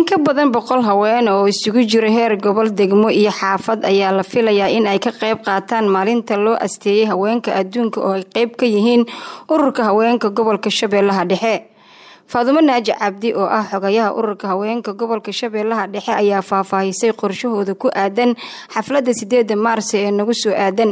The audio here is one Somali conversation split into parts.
ka badan boqol haween oo isugu jira heer gobol degmo iyo xaafad ayaa la filayaa in ay ka qayb qaataan maalinta loo asteeyay haweenka adduunka oo ay qeyb ka yihiin ururka haweenka gobolka shabeellaha dhexe faadumo naaji cabdi oo ah xogayaha ururka haweenka gobolka shabeellaha dhexe ayaa faahfaahisay qorshahooda ku aadan xafladda sideeda maarso ee nagu soo aadan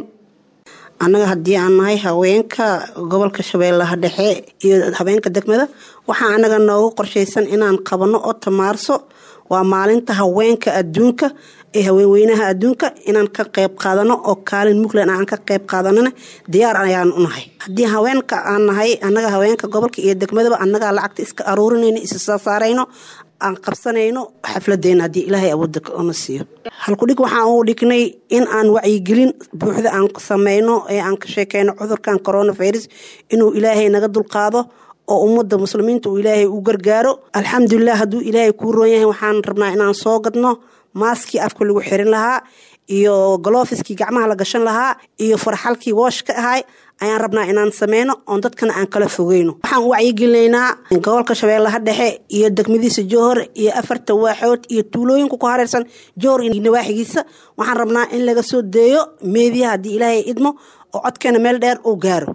annaga haddii aan nahay haweenka gobolka shabeellaha dhexe iyo haweenka degmada waxaa anaga noogu qorshaysan inaan qabano ota maarso waa maalinta haweenka adduunka ee haweenweynaha adduunka inaan ka qayb qaadano oo kaalin mugland aan ka qayb qaadanana diyaar ayaan u nahay haddii haweenka aan nahay annaga haweenka gobolka iyo degmadaba annagaa lacagta iska aruurinayno isa soo saarayno aan qabsanayno xafladeena haddii ilaahay awoodda na siiyo halkudhig waxaan u dhignay in aan wacyigelin buuxda aan sameyno ee aan ka sheekeyno cudurkan coronavirus inuu ilaahay naga dulqaado oo ummadda muslimiinta uu ilaahay u gargaaro alxamdulilah hadduu ilaahay kuu roon yahay waxaan rabnaa inaan soo gadno maaskii afka lagu xirin lahaa iyo galofiskii gacmaha la gashan lahaa iyo farxalkii woosh ka ahay ayaan rabnaa inaan sameyno oon dadkana aan kala fogeyno waxaan u wacyigelinaynaa gobolka shabeellaha dhexe iyo degmadiisa jowhor iyo afarta waaxood iyo tuulooyinka ku hareersan jowhor iyo nawaaxigiisa waxaan rabnaa in laga soo deeyo meediyaha haddii ilaahay idmo oo codkeena meel dheer uu gaaro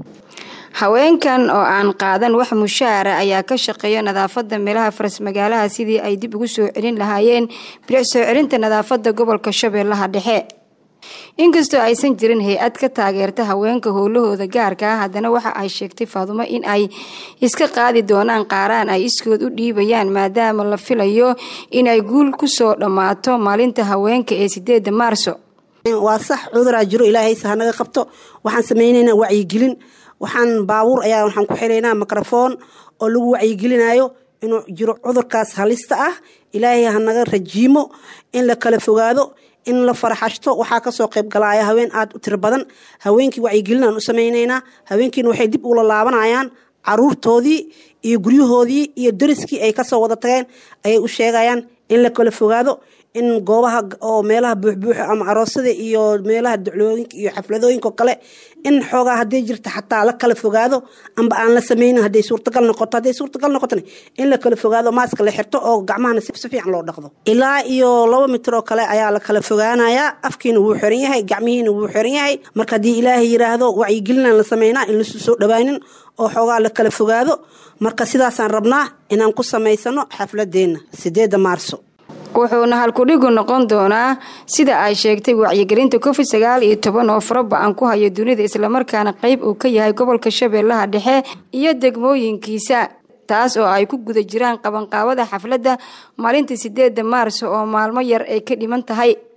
haweenkan oo aan qaadan wax mushaara ayaa ka shaqeeya nadaafada meelaha faras magaalaha sidii ay dib ugu soo celin lahaayeen bilic soo celinta nadaafada gobolka shabeellaha dhexe inkastoo aysan jirin hay-ad ka taageerta haweenka howlahooda gaarka ah haddana waxa ay sheegtay faadumo in ay iska qaadi doonaan qaaraan ay iskood u dhiibayaan maadaama la filayo inay guul kusoo dhammaato maalinta haweenka ee sideeda maarso waa sax cuduraa jiro ilaahayse hanaga qabto waxaan sameyneynaa wacyigelin waxaan baabuur ayaa waxaan ku xilaynaa microfoon oo lagu wacyigelinayo inuu jiro cudurkaas halista ah ilaahay hanaga rajiimo in la kala fogaado in la faraxashto waxaa kasoo qayb galaya haween aada u tiro badan haweenkii wacyigelinaan u sameyneynaa haweenkiina waxay dib ula laabanayaan caruurtoodii iyo guryahoodii iyo dariskii ay kasoo wada tageen ayay u sheegayaan in la kala fogaado in goobaha oo meelaha buuxbuuxa ama aroosada iyo meelaha duclooyinka iyo xafladooyinko kale in xoogaa haday jirta xataa la kala fogaado amba aan la sameynin haday suurtagal noqoto hadday suurtagal noqotona in la kala fogaado maaska la xirto oo gacmahana si fiican loo dhaqdo ilaa iyo laba mitir oo kale ayaa la kala fogaanayaa afkiina wuu xiran yahay gacmihiina wuu xiran yahay marka haddii ilaahay yiraahdo wacyigelinaan la sameynaa in lasu soo dhawaanin oo xoogaa la kala fogaado marka sidaasaan rabnaa inaan ku samaysano xafladeena sideeda maarso wuxuuna halkudhigu noqon doonaa sida ay sheegtay wacyigelinta covid sagaal iyo toban oo faraba-an ku hayo dunida islamarkaana qeyb uu ka yahay gobolka shabeellaha dhexe iyo degmooyinkiisa taas oo ay ku guda jiraan qabanqaabada xafladda maalinta sideeda maarso oo maalmo yar ay ka dhiman tahay